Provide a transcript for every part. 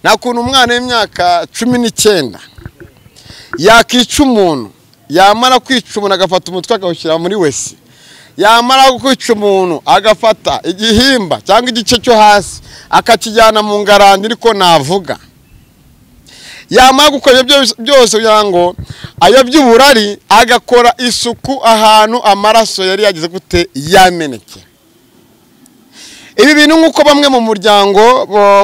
nta kuntu umwana w'imyaka cumi n'icyenda yakica umuntu yamara kwica umuntu agafata umutwe akawushyira muri wese yamara kwica umuntu agafata igihimba cyangwa igice cyo hasi akakijyana mu ngarani ariko navuga yamara gukora ibyo byose kugira ngo ayo by'uburari agakora isuku ahantu amaraso yari yagize gute yameneke ibi bintu nk'uko bamwe mu muryango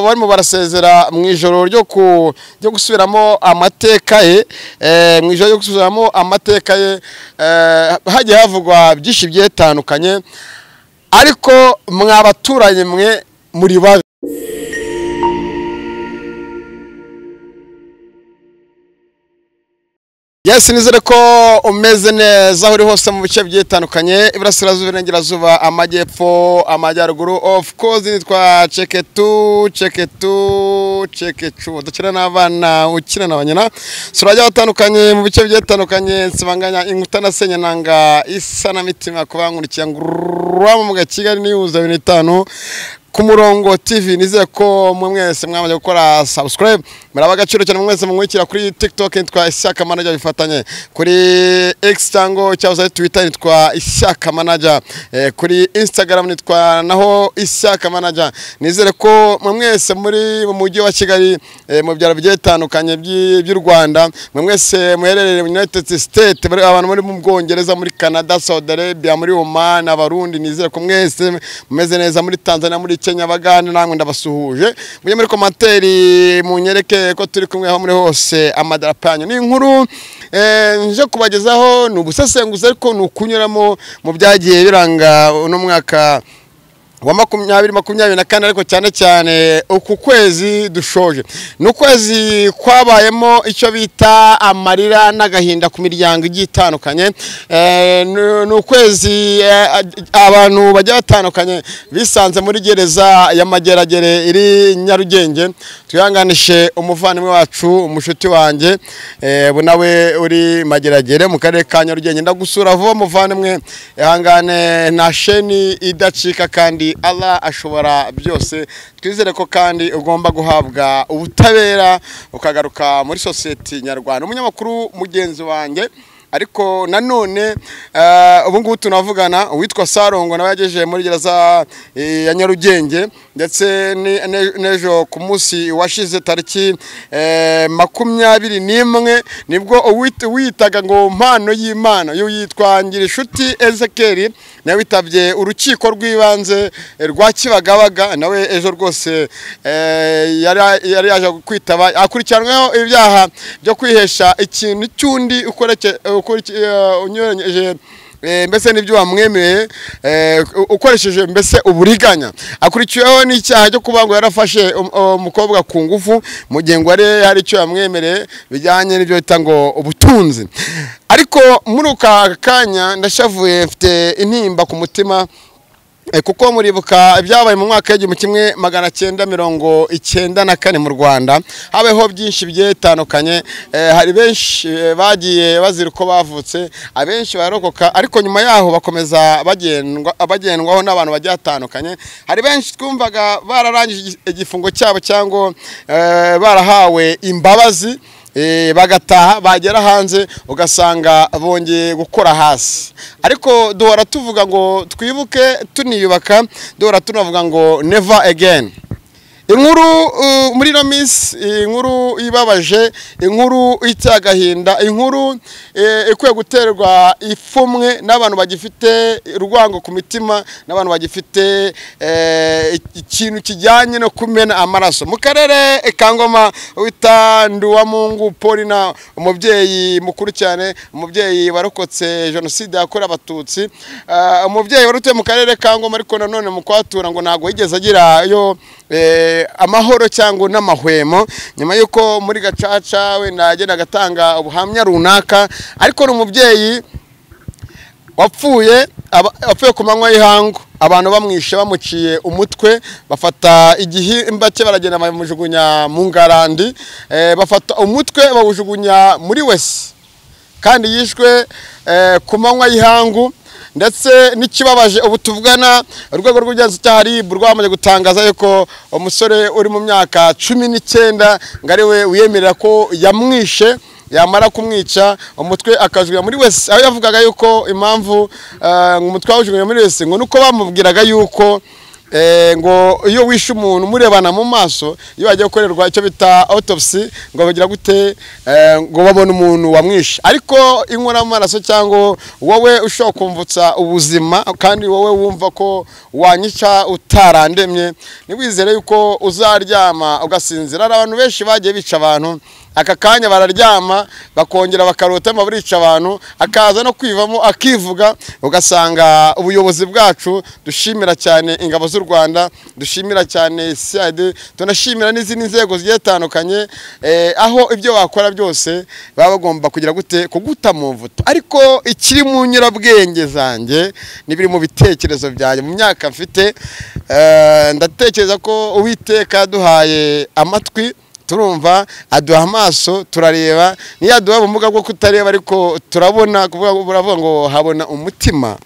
barimo barasezera mu ijoro ryo gusubiramo amateka ye mu ijoro ryo gusubiramo amateka ye hagiye havugwa byinshi byitandukanye ariko mwabaturanye mwe muri babi yesi nizere ko umeze neza aho uri hose mu bice byitandukanye iburasirazuba irengerazuba amajyepfo amajyaruguru ofu kozi nitwa ceketu ceketu cekecu dukina n'abana ukina na banyina turajya batandukanye mu bice bitandukanye nsibanganya inkuta na senyananga isa na mitima kubankurikira ngururamo mu kigali niyuza bibiri n'itanu ku murongo tv nizere ko mwe mwese mwamaze gukora subscribe muraba agaciro cyane mwese mumwikira kuri tiktok nitwa ishyaka manager bifatanye kuri x cyangwa cyangwa twitter nitwa ishyaka manager eh, kuri instagram nitwa naho ishyaka manager nizere ko mwe mwese muri mu mujyi wa kigali eh, mu byaro bigiye bitandukanye by'u rwanda mwe mwese muherereye mu united state bari abantu muri mu bwongereza muri canada saudi arabia muri oman abarundi nizere ko mwese mumeze neza muri tanzania muri Kenya bagane namwe ndabasuhuje mujye muri komanteri munyereke ko turi kumwe aho muri hose amadarapo yanyu ni inkuru nje kubagezaho ni ubusesenguzi ariko ni ukunyuramo mu byagiye biranga uno mwaka wa makumyabiri makumyabiri na kane ariko cyane cyane uku kwezi dushoje ni ukwezi kwabayemo icyo bita amarira n'agahinda ku miryango igiye itandukanye ni ukwezi abantu bagiye batandukanye bisanze muri gereza ya mageragere iri nyarugenge twihanganishe umuvandimwe wacu umushuti wanjye nawe uri mageragere mu karere ka nyarugenge ndagusura vuba muvandimwe ihangane nta sheni idacika kandi Allah ashobora byose twizere ko kandi ugomba guhabwa ubutabera ukagaruka muri sosiyete nyarwanda umunyamakuru mugenzi wanjye ariko nanone ubu ngubu tunavugana uwitwa sarongo nawe yagejeje muri gereza ya nyarugenge ndetse n'ejo ku munsi washize tariki makumyabiri n'imwe nibwo wiyitaga ngo mpano y'imana yitwa ngira inshuti ezekeri nawe witabye urukiko rw'ibanze rwa kibagabaga nawe ejo rwose yari yaje kwitaba akurikiranyweho ibyaha byo kwihesha ikintu cy'undi unyuranyeje mbese n'ibyo wamwemeye ukoresheje mbese uburiganya akurikiweho n'icyaha cyo kuba ngo yarafashe umukobwa ku ngufu mu gihe ngo hari icyo yamwemereye bijyanye n'ibyo bita ngo ubutunzi ariko muri aka kanya ndashavuye mfite intimba ku mutima kuko muribuka ibyabaye mu mwaka w'igihumbi kimwe magana cyenda mirongo icyenda na kane mu rwanda habeho byinshi bigiye bitandukanye hari benshi bagiye bazira uko bavutse abenshi barokoka ariko nyuma yaho bakomeza bagendwaho n'abantu bagiye batandukanye hari benshi twumvaga bararangije igifungo cyabo cyangwa barahawe imbabazi bagataha bagera hanze ugasanga bongeye gukora hasi ariko duhora tuvuga ngo twibuke tuniyubaka duhora tunavuga ngo never again inkuru muri ino minsi inkuru ibabaje inkuru iteye agahinda inkuru ikwiye guterwa ipfumwe n'abantu bagifite urwango ku mitima n'abantu bagifite ikintu kijyanye no kumena amaraso mu karere kangoma wita nduwamungu polina umubyeyi mukuru cyane umubyeyi warokotse jenoside yakorewe abatutsi umubyeyi wari utuye mu karere kangoma ariko nanone mu kuhatura ngo ntabwo yigeze agirayo amahoro cyangwa n'amahwemo nyuma y'uko muri gacaca wenda agenda agatanga ubuhamya runaka ariko ni umubyeyi wapfuye wapfuye ku manywa y'ihangu abantu bamwishe bamuciye umutwe bafata igihimba cye baragenda bamujugunya mu ngarandi bafata umutwe bawujugunya muri wese kandi yishwe ku manywa y'ihangu ndetse n'ikibabaje ubu tuvugana urwego rw'ubugenzacyaha RIB rwamaze gutangaza yuko umusore uri mu myaka cumi n'icyenda ngo ariwe wiyemerera ko yamwishe yamara kumwica umutwe akajurira muri wese aho yavugaga yuko impamvu eh, ngo umutwe wawujurira muri wese ngo nuko bamubwiraga yuko eh, ngo iyo wishe umuntu murebana mu maso iyo bagiye gukorerwa icyo bita autopsy ngo bagira gute eh, ngo babone umuntu wamwishe ariko inkoramaraso cyangwa wowe ushobora kumvutsa ubuzima kandi wowe wumva ko wanyica utarandemye ntiwizere yuko uzaryama ugasinzira hari abantu benshi bagiye bica abantu aka kanya bararyama bakongera bakarotama barica abantu akaza no kwivamo akivuga ugasanga ubuyobozi bwacu dushimira cyane ingabo z'u rwanda dushimira cyane cid tunashimira n'izindi nzego zigiye zitandukanye eh, aho ibyo wakora byose baba bagomba kugira gute kuguta mu mvuto ariko ikiri mu nyurabwenge zanjye n'ibiri mu bitekerezo byanjye mu myaka mfite eh, ndatekereza ko uwiteka yaduhaye amatwi turumva aduha amaso turareba niyo aduha ubumuga bwo kutareba ariko turabona kuvuga ngo buravuga ngo habona umutima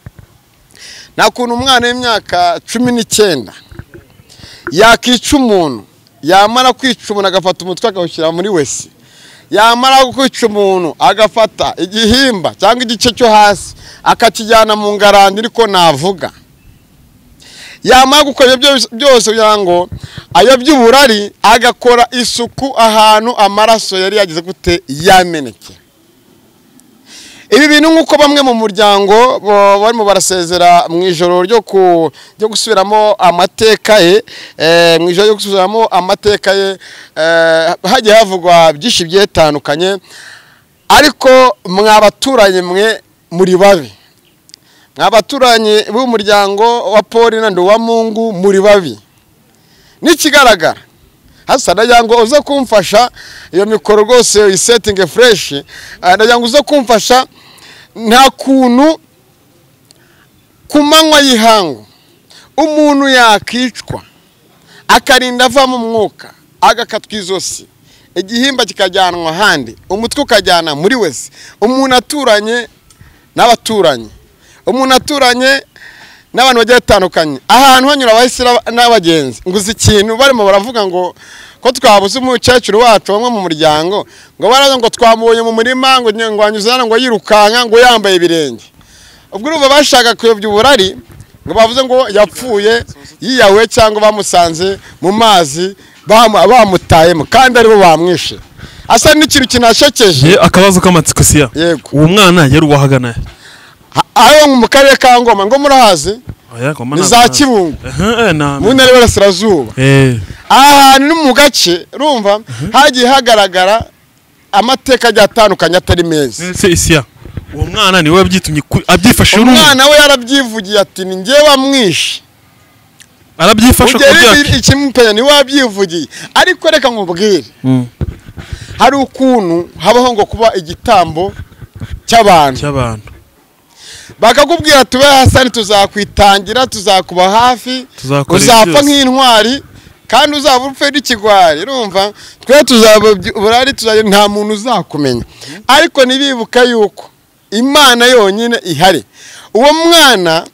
nta kuntu umwana w'imyaka cumi n'icyenda yakica umuntu yamara kwica umuntu agafata umutwe akawushyira muri wese yamara kwica umuntu agafata igihimba cyangwa igice cyo hasi akakijyana mu ngarani ariko navuga yamara gukora ibyo byose- byose kugira ngo ayobye uburari agakora isuku ahantu amaraso yari yagize gute yameneke ibi bintu nk'uko bamwe mu muryango bo- barimo barasezera mu ijoro ryo ku- ryo gusubiramo amateka ye eh, mu ijoro ryo gusubiramo amateka ye eh, hagiye havugwa byinshi byitandukanye ariko mwabaturanyi mwe muri babi abaturanyi b'umuryango wa Paulina Nduwamungu muri babi n'ikigaragara hasa ndagira ngo uze kumfasha iyo mikoro rwose uyisetinge fureshi ndagira ngo uze kumfasha nta kuntu ku manywa y'ihangu umuntu yakicwa akarinda avamo umwuka agakatwa izosi igihimba kikajyanwa ahandi umutwe ukajyana muri wese umuntu aturanye n'abaturanyi umuntu aturanye n'abantu bagiye batandukanye ahantu hanyura abahisi n'abagenzi ngo uzi ikintu barimo baravuga ngo ko twabuze umukecuru wacu bamwe mu muryango ngo baraza ngo twamubonye mu murima ngo ngo anyuze hano ngo yirukanka ngo yambaye ibirenge ubwo urumva bashaka kuyobya uburari ngo bavuze ngo yapfuye yiyahuye cyangwa bamusanze mu mazi bamu- bamutayemo kandi aribo bamwishe asa n'ikintu kinashekeje Eh, akabazo k'amatsiko siya Yego. uwo mwana yari uwahagana he? Ha- aho mu karere ka ngoma ngo murahazi Oya, kwa maana- ni za kibungo Ehe, na- mu ntara y'Iburasirazuba Eh, aha hantu ni mu gace rumva hagiye hagaragara amateka agiye atandukanye atari meza ese isiya uwo mwana niwe wabyitumye ku- abyifashe urumva? umwana we yarabyivugiye ati ni njyewe wamwishe arabyifasha ku byacu ugera ikimupenya niwe wabyivugiye ariko reka nkubwire Mm, hari ukuntu habaho ngo kuba igitambo cy'abantu cy'abantu bakakubwira tube hasani tuzakwitangira tuzakuba hafi Tuzakora uzapfa byose. nk'intwari kandi uzaba upfe n'ikigwari urumva twe tuzaba burari tuzajya nta muntu uzakumenya ariko ntibibuka yuko imana yonyine ihari uwo mwana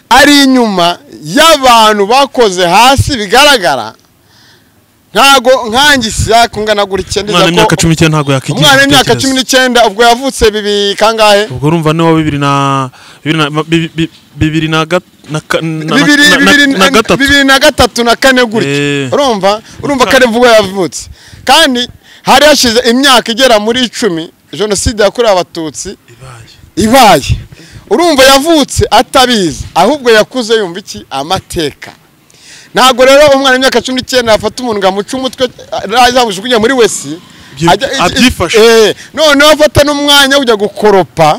ari inyuma y'abantu bakoze hasi bigaragara ntago nkangisi yakungana gutya umwana w'imyaka cumi n'icyenda ntabwo yakwigira umwana w'imyaka igitekerezo. cumi n'icyenda ubwo yavutse bibi kangahe ubwo urumva ni wa bibiri na bibiri na bi- bi- bibiri na ga- na ka- na- bibiri na- na- bibiri na gatatu bibiri na gatatu na kane gutya Eh. urumva urumva Nta- kare vuba yavutse kandi hari hashize imyaka igera muri icumi jenoside yakorewe abatutsi Ibaye. ibaye urumva yavutse atabizi ahubwo yakuze yumva iki amateka ntabwo rero umwana w'imyaka cumi n'icyenda yafata umuntu ngo amuce umutwe azamujugunye muri wesi Byi- ajya- abyifashe. Eh, noneho afata n'umwanya ujya gukoropa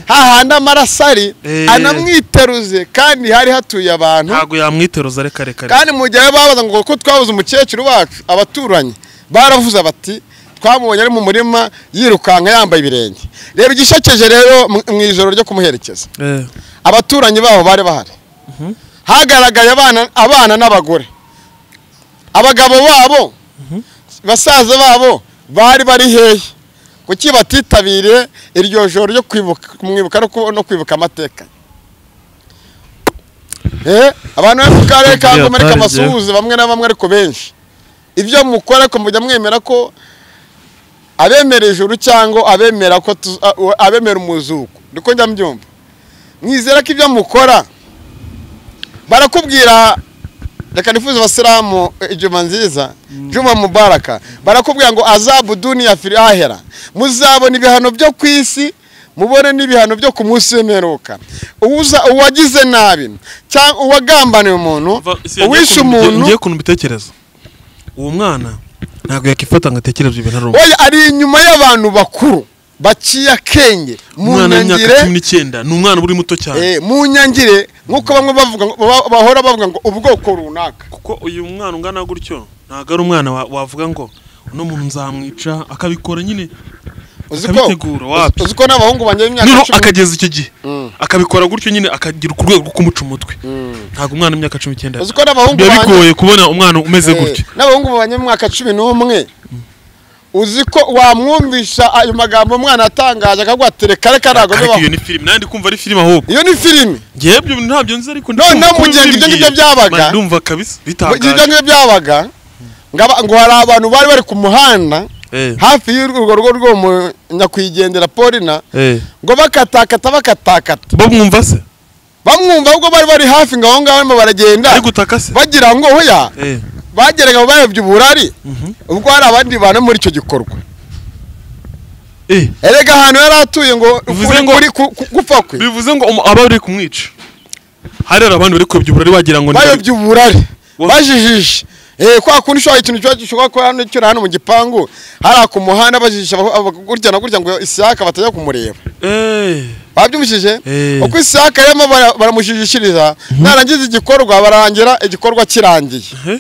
hahandi amaraso ari Eh. anamwiteruze kandi hari hatuye abantu ntabwo yamwiteruza reka reka reka. kandi mu gihe babaza ngo ko twabuze umukecuru wacu abaturanyi baravuze bati twamubonye ari mu murima yirukanka yambaye ibirenge reba igishekeje rero mu- mu ijoro ryo kumuherekeza Eh, abaturanyi babo bari bahari hagaragaye abana abana n'abagore abagabo babo basaza babo bari bari hehe kuki batitabiriye iryo joro ryo kwibuka kumwibuka no ku- no kwibuka amateka Eh, abantu bo mu karere ka Buriya Ngoma ariko atari amasuhuza bamwe na bamwe ariko benshi ibyo mukora ko mujya mwemera ko abemera ijuru cyangwa abemera ko tu- a- u- abemera umuzuko niko njya mbyumva mwizera ko ibyo mukora barakubwira reka nifuza abasilamu eh, ijuma nziza juma mubaraka barakubwira ngo azabu duniya fil ahera muzabona ibihano byo ku isi mubone n'ibihano byo ku munsi w'imperuka Uwuza- uwagize nabi cyangwa uwagambaniye umuntu uwishe umuntu ngiye kuntu mbitekereza uwo mwana ntabwo yakifata ngo atekereze ibintu ari oya ari inyuma y'abantu bakuru baciye akenge mu umwana w'imyaka nyangire cumi n'icyenda ni umwana uri muto cyane eh, mu nyangire nk'uko bamwe bavuga ngo- ba- bahora bavuga ngo ubwoko runaka kuko uyu mwana ungana gutyo ntabwo ari umwana wa- wavuga ngo uno muntu nzamwica akabikora nyine uzi ko Akabitegura, wapi? uzi ko n'abahungu banjye b'imyaka noneho cumi akageza icyo gihe Mm. akabikora gutyo nyine akagira ku rwego rwo kumuca umutwe ntabwo umwana w'imyaka cumi n'icyenda uzi ko n'abahungu biba banjye bigoye kubona umwana umeze gutyo Eh, n'abahungu babanye mu mwaka cumi n'umwe uzi ko wamwumvisha ayo magambo umwana atangaje akaguha tereka reka ntabwo ariko iyo bibaho ni filime nanjye ndi kumva ari filime ahubwo iyo ni filimi ngewe ibyo bintu ntabyo nzi ariko ndi Noneho kumva ko mu gihe bimbwiye. ibyo ngibyo byabaga, Mba ndumva kabisa ibyo bitangaje ngibyo byabaga ngo aba- ngo hari abantu bari bari ku muhanda Eh, hafi y'urwo rugo rwo mu nyakwigendera polina eh. ngo bakatakata bakatakata bo mwumva se bamwumva ahubwo bari bari hafi ngo aho ngaho barimo baragenda ari gutaka se bagira ngo hoya Eh, bageraga mu bayobya uburari mhm. ubwo hari abandi bantu muri icyo gikorwa Eh, erega ahantu yari atuye ngo Bivuze kuri- ngo- kuri ku- ku- gupfa kwe bivuze ngo umu- aba bari kumwica hari hari abandi bari kuyobya uburari wagira ngo ni- bayobya uburari Wa- bajijije Eh, kwa kundi ushobora ikintu kiba gishobora kuba hano cyura hano mu gipangu hariya ku muhanda bajijisha aba- aba- gutya na gutya ngo isaka batajya kumureba Eh, babyumvishije Eh. uko isaka yarimo bara- baramushijishiriza narangiza igikorwa bararangira igikorwa kirangiye eh.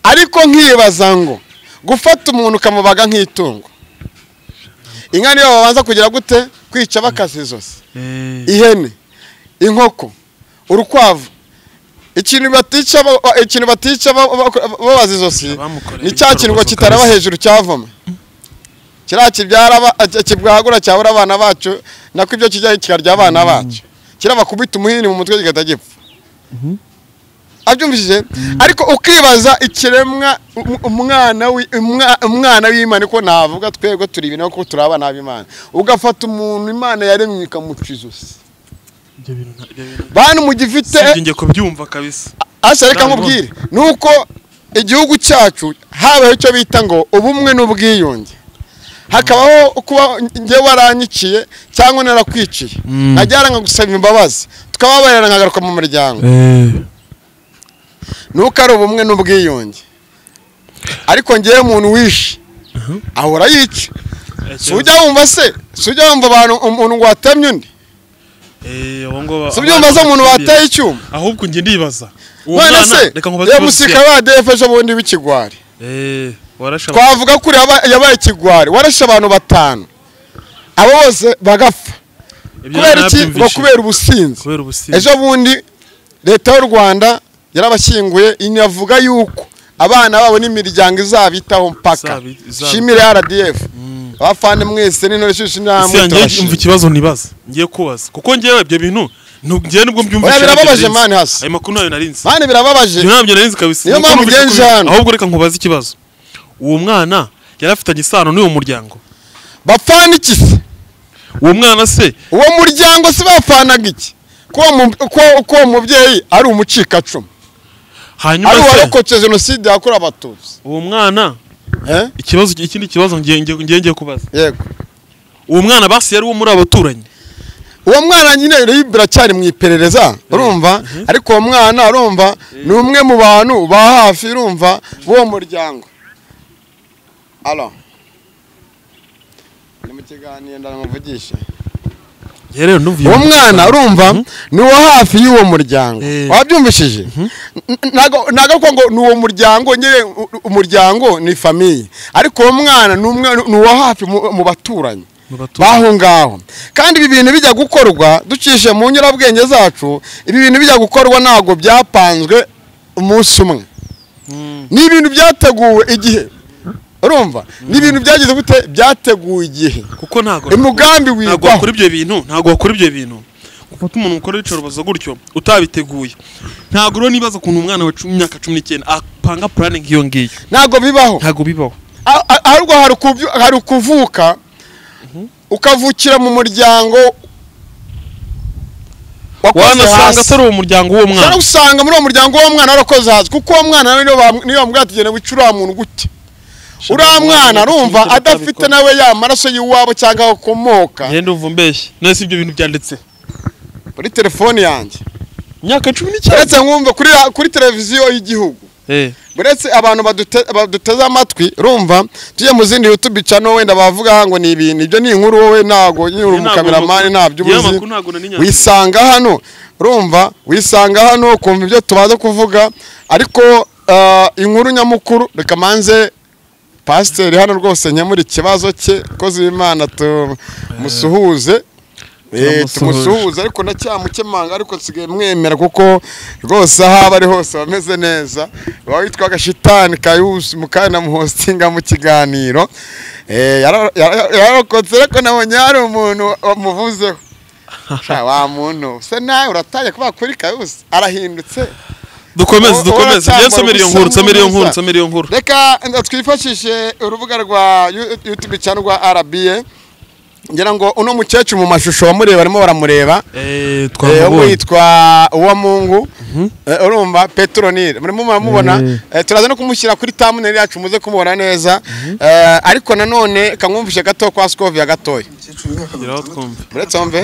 ariko nkibaza ngo gufata umuntu ukamubaga nk'itungo inka niyo babanza kugira gute kwica bakase izosi Eh, ihene inkoko urukwavu ikintu batica ba- ba- ikintu batica ba- ba- ba- babaza izosi Abamukoreye ni cya kintu ngo ibikorwa kitaraba kabisa. hejuru cyavoma kiriya kibyara aba- a- kibwagura cyabura abana bacu nako ibyo kijya kikarya abana bacu kiraba kubita umuhini mu mutwe kigahita gipfa abyumvishije ariko ukibaza ikiremwa um- umwana wi- umwa- umwana w'imana ko navuga twebwe turi ibintu kuko turi abana b'imana ugafata umuntu imana yaremye ikamuca izosi ibyo bintu nta- ibyo bintu- bantu mugifite sibyo njye kubyumva kabisa asa reka nkubwire ni uko igihugu cyacu habayeho icyo bita ngo ubumwe n'ubwiyunge hakabaho kuba njye waranyiciye cyangwa narakwiciye Mm. najyana gusaba imbabazi tukababarira nkagaruka mu muryango ni uko ari ubumwe n'ubwiyunge ariko ngewe umuntu wishe ahora yica si ujya wumva se si ujya wumva abantu umuntu ngo watemye undi Eh, abo ngo ba- si ubyumva se umuntu wateye icyuma ahubwo njye ndibaza uwo none mwana se reka nkubaze iyo ikibazo musika kiya- wa defe ejo bundi w'ikigwari Eh, warashe abantu. twavuga ko uriya yaba- yabaye ikigwari warashe abantu batanu abo bose bagapfa Ibyo kubera iki narabyumvise. ngo kubera ubusinzi kubera ubusinzi ejo bundi leta y'u rwanda yarabashyinguye inavuga yuko abana babo n'imiryango izabitaho mpaka Izabi- izabi- shimire rdf abafande mwese n'intore ishyushye ese yanjye n'amwe umva ikibazo ntibaza ngiye kubaza kuko ngewe ibyo bintu ntu- ngewe nubwo mbyumva Oya, ntabyo birababaje narinzi. mani hasi. ayo makuru nayo narinzi mani birabababaje ibyo ntabyo narinzi kabisa Niyo Nuko mpamvu numvise ko- ugenzura hano. ahubwo reka nkubaze ikibazo uwo mwana yari afitanye isano n'uwo muryango bapfana iki se uwo mwana se uwo muryango se bapfanaga iki ko uwo mu- ko- ko uwo mubyeyi ari umucikacumu hanyuma ari se uwarokotse jenoside yakorewe abatutsi uwo mwana Eh? ikibazo ikindi kibazo ngiye ngiye- ngiye ngiye kubaza yego uwo mwana basi yari uwo muri abo baturanyi uwo mwana nyine rero biracyari mu iperereza urumva ariko uwo mwana urumva ni umwe mu bantu ba hafi urumva b'uwo muryango alo ni mu kiganiro ndanamuvugisha Njye rero ndumva iyo uwo mwana urumva ni uwo hafi y'uwo muryango Eh. wabyumvishije ntago ntago ko ngo ni uwo muryango nyine u- u- umuryango ni famiye ariko uwo mwana ni umwe ni uwo hafi mu mu baturanyi Mu baturanyi. baho ngaho kandi ibi bintu bijya gukorwa ducishe mu nyurabwenge zacu ibi bintu bijya gukorwa ntabwo byapanzwe umunsi umwe ni ibintu byateguwe igihe urumva ni ibintu byagize gute byateguwe igihe kuko ntago umugambi ntago wigwaho wakora ibyo bintu ntago wakora ibyo bintu gufata umuntu ukora icorobozo gutyo utabiteguye ntabwo rero nibaza ukuntu umwana wa cumi- imyaka cumi n'icyenda apanga purane nk'iyo ngiyo ntabwo bibaho ntabwo bibaho A- a- ahubwo hari ukubyu- hari ukuvuka ukavukira mu muryango wakoze wanasanga hasi atari uwo muryango w'uwo mwana cyangwa usanga muri uwo muryango w'uwo mwana warakoze hasi kuko uwo mwana niyo bam- niyo bamubwira ati genda wica uriya muntu gute uriya mwana arumva adafite nawe ya maraso y'iwabo cyangwa aho akomoka ngende uva mbeshye none si ibyo bintu byanditse muri telefone yanjye imyaka cumi n'icyenda uretse nkumva kuri ra- kuri televiziyo y'igihugu Eh, uretse abantu badute- baduteze amatwi rumva tujye mu zindi youtube channel wenda bavuga ngo ni ibintu ibyo ni inkuru wowe ntabwo nyine uri ntabwo umukameramani amakuru- ntabyo yewe ubuzi amakuru ntabwo nari nyazi. wisanga hano urumva wisanga hano ukumva ibyo tubaza kuvuga ariko ah, inkuru nyamukuru reka manze pasiteri hano rwose nkemura ikibazo cye koze imana tumusuhuze Eh, Turamusuhuje. tumusuhuze ariko ndacyamukemanga ariko nsigaye mwemera kuko rwose aho aba ari hose aba ameze neza uba witwaga shitani kayusi mukanya na muhostinga mu kiganiro Eh, yara- yara- yararokotse ariko nabonye hari umuntu wamuvuzeho Sha, wa muntu se nawe uratanya kuba kuri kayusi arahindutse dukomeze Uwo- dukomeze uwo ngende nsomere iyo aracyamara nkuru ubusa nsomere iyo nkuru n'ubusa. nsomere iyo nkuru reka nda twifashishe urubuga rwa Yu- youtube cyangwa rwa rba ngira ngo uno mukecuru mu mashusho wamureba barimo baramureba Eh, Eh, twamubonye. witwa uwamungu Eh, urumva petronile murimo muramubona Eh. Eh, turaza no kumushyira kuri tamuneri yacu muze kumubona neza Eh, ariko nanone kamwumvishe gato kwa skovia gatoya umukecuru Ngeraho w'imyaka mirongo itandatu twumve. muretse wumve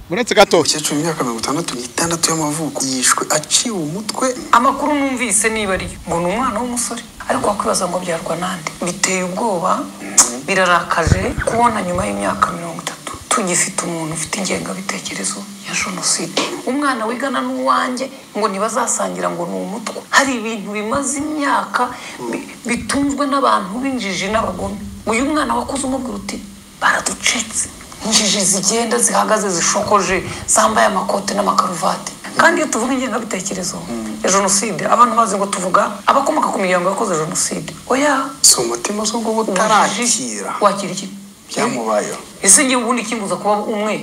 muretse gato umukecuru w'imyaka mirongo itandatu n'itandatu y'amavuko yishwe aciwe umutwe amakuru numvise niba ari yo ngo ni umwana w'umusore ariko wakwibaza ngo byarwa nande biteye ubwoba birarakaje kubona nyuma y'imyaka mirongo itatu tugifite umuntu ufite ingengabitekerezo ya jenoside umwana wigana n'uwanjye ngo ntibazasangira ngo ni umutwe hari ibintu bimaze imyaka bi- bitunzwe n'abantu b'injiji n'abagome uyu mwana wakuze umubwira uti baraducitse injiji zigenda zihagaze zishokoje zambaye amakote n'amakaruvati kandi iyo tuvuga ingengabitekerezo ya jenoside abantu bazi ngo tuvuga abakomoka ku miryango yakoze jenoside oya si umutima z'ubwo ubujiji butarakira wakira iki byamubayeho ese ngewe ubundi kimbuza kuba umwe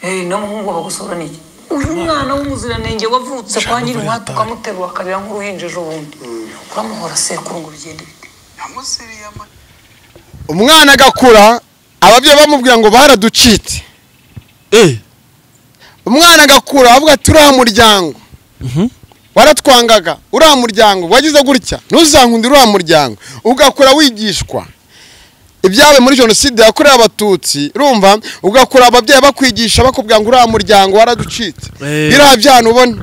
Eh, n'umuhungu bagusura n'iki uyu mwana w'umuziranenge wavutse kwa nyiri umuhati ukamuterura akarira nk'uruhinja ejo bundi uramuhora sekuru ngo bigende bite yamusiriye amata umwana agakura ababyeyi bamubwira ngo baraducite Eh, umwana agakura avuga ati uriya muryango waratwangaga uriya muryango wagize gutya ntuzankunda uriya muryango ugakura wigishwa ibyawe muri jenoside yakorewe abatutsi rumva ugakura ababyeyi bakwigisha bakubwira ngo uriya muryango waraducitse Eh. biriya byana ubona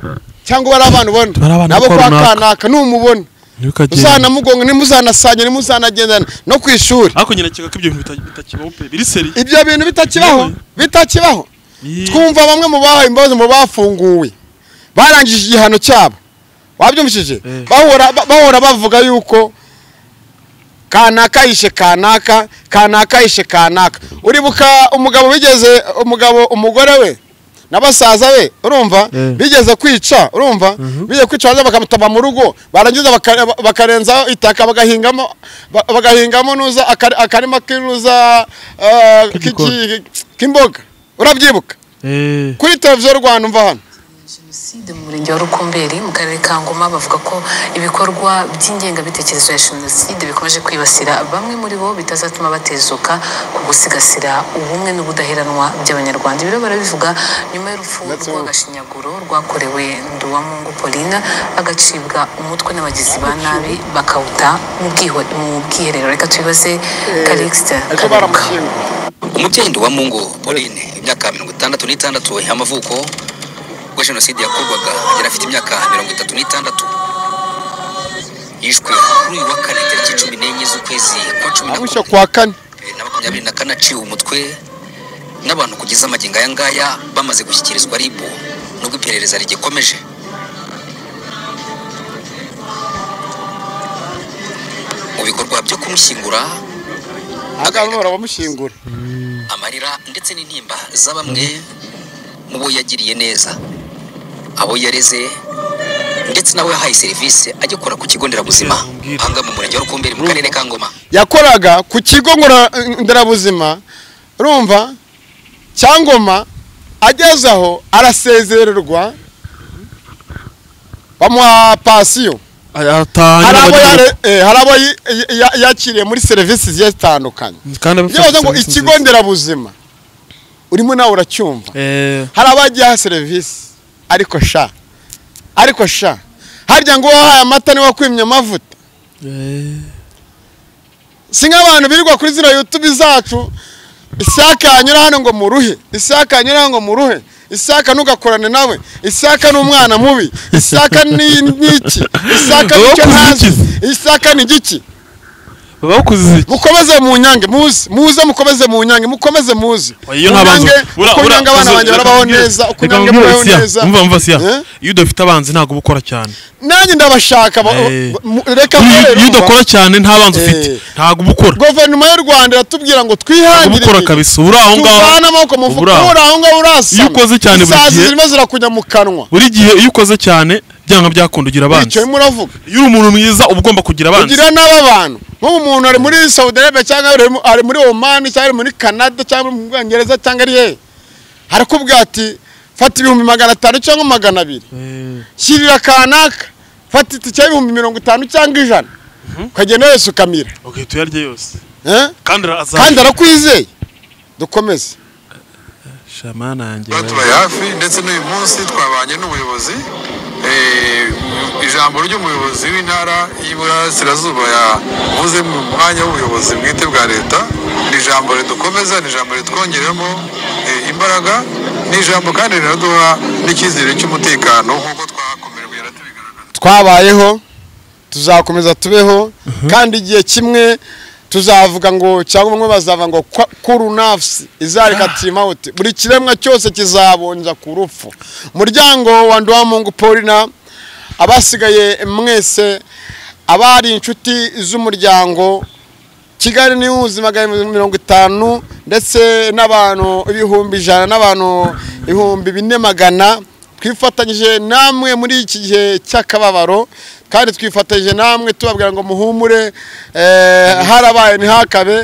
cyangwa bari abana ubona Bari abana nabo kuko kwa runaka. kanaka numubona ntibikagende. uzanamugonga nimuzanasanya nimuzanagendana no ku ishuri ariko nyine keka ko ibyo bintu bita- bitakibaho pe biri seri ibyo bintu bitakibaho bitakibaho Ii. twumva bamwe mu bahawe imbabazi mu bafunguwe barangije igihano cyabo wabyumvishije Eh. bahora ba- bahora bavuga yuko kanaka yishe kanaka kanaka yishe kanaka uribuka umugabo bigeze umugabo umugore we na basaza be urumva Eh. bigeze kwica urumva bigeze kwica baza bakamutaba mu rugo barangiza baka- ba- bakarenzaho itaka bagahingamo ba- bagahingamo nuza akari- akarima k'inuza ah, k'iki- K'igikoni. k'imboga urabyibuka Eh, kuri televiziyo rwanda umva hano jenoside mu murenge wa rukumberi mu karere ka ngoma bavuga ko ibikorwa by'ingengabitekerezo ya jenoside bikomeje kwibasira bamwe muri bo bitazatuma batezuka ku gusigasira ubumwe n'ubudaheranwa by'abanyarwanda ibiro barabivuga nyuma y'urupfu rw'agashinyaguro rwakorewe nduwamungu paulina agacibwa umutwe n'abagizi ba nabi bakawuta mu bwiho- mu bwiherero reka tubibaze karikisita ariko baramushyinguye umubyeyi wa mungu pauline imyaka mirongo itandatu n'itandatu y'amavuko ubwo jenoside yakorwaga yari afite imyaka mirongo itatu n'itandatu yishwe kuri uyu wa kane tariki cumi n'enye z'ukwezi kwa cumi na abishe kwa kane bibiri na makumyabiri na kane aciwe umutwe n'abantu kugeza amagingo aya ngaya bamaze gushyikirizwa ribu nubwo iperereza rigikomeje mu bikorwa byo kumushyingura ahangaha bahora bamushyingura amarira ndetse n'intimba za bamwe mu bo yagiriye neza abo yareze ndetse nawe yahaye serivisi agikora ku kigo nderabuzima ahanga mu murenge wa rukumberi mu karere ka ngoma yakoraga ku kigo ngora- nderabuzima urumva cyangoma ageze aho arasezererwa bamuha pansiyo hari abo aratangira yare- eh, hari abo yi- yi- ya- yakiriye muri serivisi zigiye zitandukanye kandi byibaza ngo ikigo nderabuzima urimo nawe uracyumva eh hari abagiye aha serivisi ariko sha ariko sha harya ngo wahaye amata niwe wakwimye amavuta eh si nk'abantu birirwa kuri zino yutube zacu isaka yanyura hano ngo muruhe isaka yanyura hano ngo muruhe isaka ntugakorane nawe isaka ni umwana mubi isaka ni n'iki isaka ni icyo ntazi isaka ni igiki baba bakuze iki mukomeze mu nyange muze muze mukomeze mu nyange mukomeze muze iyo Mu ntabanzi Nyange, uko unyange abana banjye barabaho neza uko unyange mubaho neza umva mva siya Eh? iyo udafite abanzi ntabwo uba ukora cyane nanjye ndabashaka ba- Eh. ba- mu- reka Iyo- murere iyo urumva. udakora cyane nta banzi ufite Eh. ntabwo uba ukora guverinoma y'u rwanda iratubwira ngo ntabwo twihangire uba ukora imirimo. kabisa uba uri aho ngaho tuvane amaboko mu mufuka Ubura. uri aho ngaho urasama Iyo ukoze cyane buri isazi gihe- zirimo zirakujya mu kanwa buri gihe iyo ukoze cyane byanga byakunda ugira abanzi icyo urimo uravuga iyo uri umuntu mwiza uba ugomba kugira abanzi ugira n'aba bantu nk'ubu muntu ari muri saudi arabia cyangwa ari mu- ari muri oman cyangwa ari muri canada cyangwa ari mu bwongereza cyangwa ari hehe harakubwira ati fata ibihumbi magana atanu cyangwa magana abiri Eh, shyirira kanaka fata itike y'ibihumbi mirongo itanu cyangwa ijana ukagenda wese ukamira okay tuyarye yose Eh? kandi arazaza kandi arakwizeye dukomeze shamana yanjye Tuba turi hafi ndetse n'uyu munsi twabanye n'ubuyobozi Eh, ijambo ry'umuyobozi w'intara y'iburasirazuba yavuze mu mwanya w'ubuyobozi bwite bwa leta ni ijambo ridukomeza ni ijambo ritwongeramo eh, imbaraga ni ijambo kandi riraduha n'icyizere cy'umutekano nk'uko twakomerewe yaratubigaragaza twabayeho tuzakomeza tubeho kandi igihe kimwe tuzavuga ngo cyangwa bamwe bazava ngo kwa- kuru nafsi izareka timawuti buri kiremwa cyose kizabonja ku rupfu muryango wa nduwamungu paulina abasigaye mwese abari inshuti z'umuryango kigali ni uzi magana abiri mirongo itanu ndetse n'abantu ibihumbi ijana n'abantu ibihumbi bine magana twifatanyije namwe muri iki gihe cy'akababaro kandi twifatanyije namwe tubabwira ngo muhumure eh, harabaye ntihakabe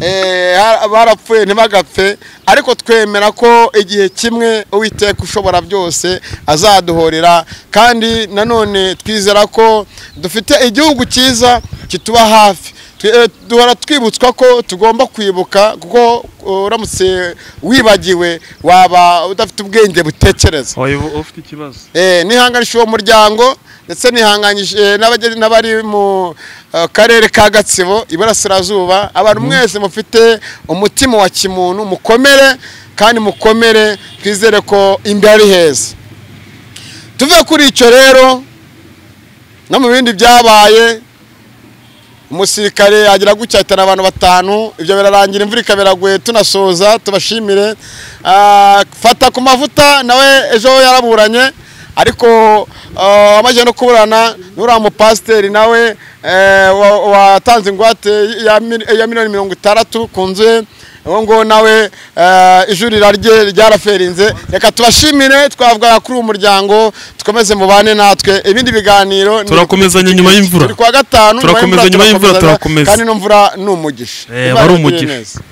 eh, har- barapfuye ntibagapfe ariko twemera ko igihe kimwe uwiteka ushobora byose azaduhorera kandi nanone twizera ko dufite igihugu cyiza kituba hafi Tu- eh, duhora twibutswa ko tugomba kwibuka kuko uh, uramutse wibagiwe waba udafite ubwenge butekereza ufite ikibazo Eh, nihanganishije uwo muryango ndetse nihanganyije n'abage- n'abari mu eh, karere ka gatsibo iburasirazuba abantu mwese mufite umutima wa kimuntu mukomere kandi mukomere twizere ko imbere ari heza tuve kuri icyo rero no mu bindi byabaye umusirikare agira gucyahitana abantu batanu ibyo birarangira imvura ikabiraguye tunasoza tubashimire Ah, fata ku mavuta nawe ejo yaraburanye ariko ah, wamaze no kuburana n'uriya mupasiteri nawe eh, wa- watanze ingwate ya mil- ya miliyoni mirongo itandatu ku nzu ye uwo ngo nawe eh, ijurira rye ryaraferinze reka tubashimire twavuga kuri uwo muryango tukomeze mubane natwe ibindi biganiro ni- turakomezanya nyuma y'imvura turi kuwa gatanu Turakomeza, nyuma y'imvura turakomeza. kandi n'imvura ni umugisha Eh, Imana aba ari itugirire umugisha. neza.